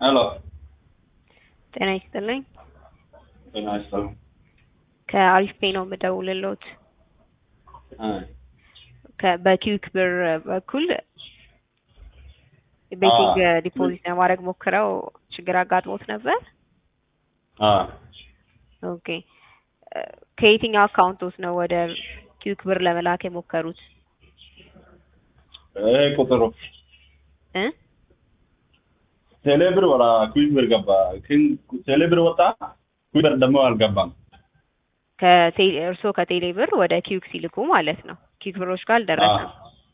ሄሎ ጤና ይስጥልኝ። ጤና ይስጥልኝ። ከአሪፍ ፔ ነው የምደውልልዎት። እ ከ- በኪዊክ ብር በኩል ቤቲንግ አዎ። ዲፖዚት ለማድረግ ሞክረው ችግር አጋጥሞት ነበር። አ ኦኬ እ ከየትኛው አካውንቶት ነው ወደ ኪዊክ ብር ለመላክ የሞከሩት? ይሄ ቁጥሩ እ ቴሌ ብር ወራ ኩዊክ ብር ገባ። ግን ቴሌ ብር ወጣ፣ ኩዊክ ብር ደግሞ አልገባም። ከቴ- እርስዎ ከቴሌ ብር ወደ ኪዊክ ሲልኩ ማለት ነው። ኪዊክ ብሮች ጋር አልደረሰም።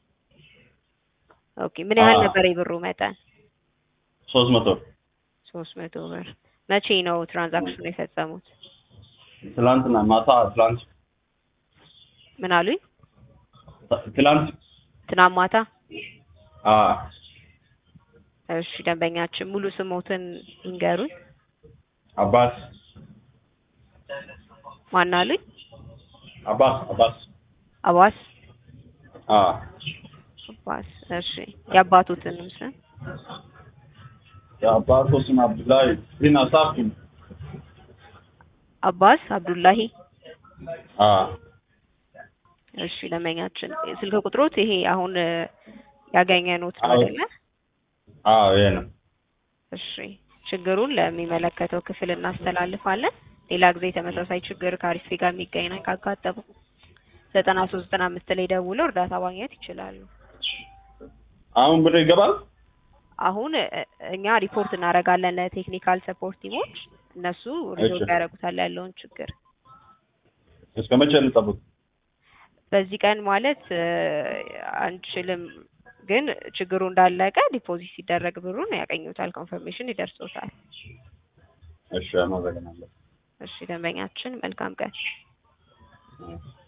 ኦኬ ምን ያህል አዎ። ነበር የብሩ መጠን? ሶስት መቶ ሶስት መቶ ብር። መቼ ነው ትራንዛክሽኑ የፈጸሙት? ትላንትና ማታ ትላንት ምን አሉኝ? ትላንት ትናንት ማታ? አ እሺ ደንበኛችን ሙሉ ስሞትን ይንገሩኝ። አባስ ማን አሉኝ? አባስ አባስ አባስ አ አባስ። እሺ የአባቶትንም ስም የአባቱ ስም አብዱላይ ግን አሳፍኝ አባስ አብዱላሂ። አ እሺ ደንበኛችን ስልክ ቁጥሮት ይሄ አሁን እ፣ ያገኘኑት ነው አዎ። አይደለ? አ ይሄ ነው። እሺ ችግሩን ለሚመለከተው ክፍል እናስተላልፋለን። ሌላ ጊዜ ተመሳሳይ ችግር ከአሪፍ ጋር የሚገኝ ካጋጠሙ ዘጠና ሶስት ዘጠና አምስት ላይ ደውለው እርዳታ ማግኘት ይችላሉ። አሁን ብር ይገባል። አሁን እ፣ እኛ ሪፖርት እናደርጋለን ለቴክኒካል ሰፖርት ቲሞች፣ እነሱ ሪዞልቭ እሺ። ያደርጉታል ያለውን ችግር። እስከ መቼ ልጠብቅ? በዚህ ቀን ማለት እ፣ አንችልም፣ ግን ችግሩ እንዳለቀ ዲፖዚት ሲደረግ ብሩን ያገኙታል፣ ኮንፈርሜሽን ይደርሶታል። እሺ አመሰግናለሁ። እሺ ደንበኛችን መልካም ቀን። እ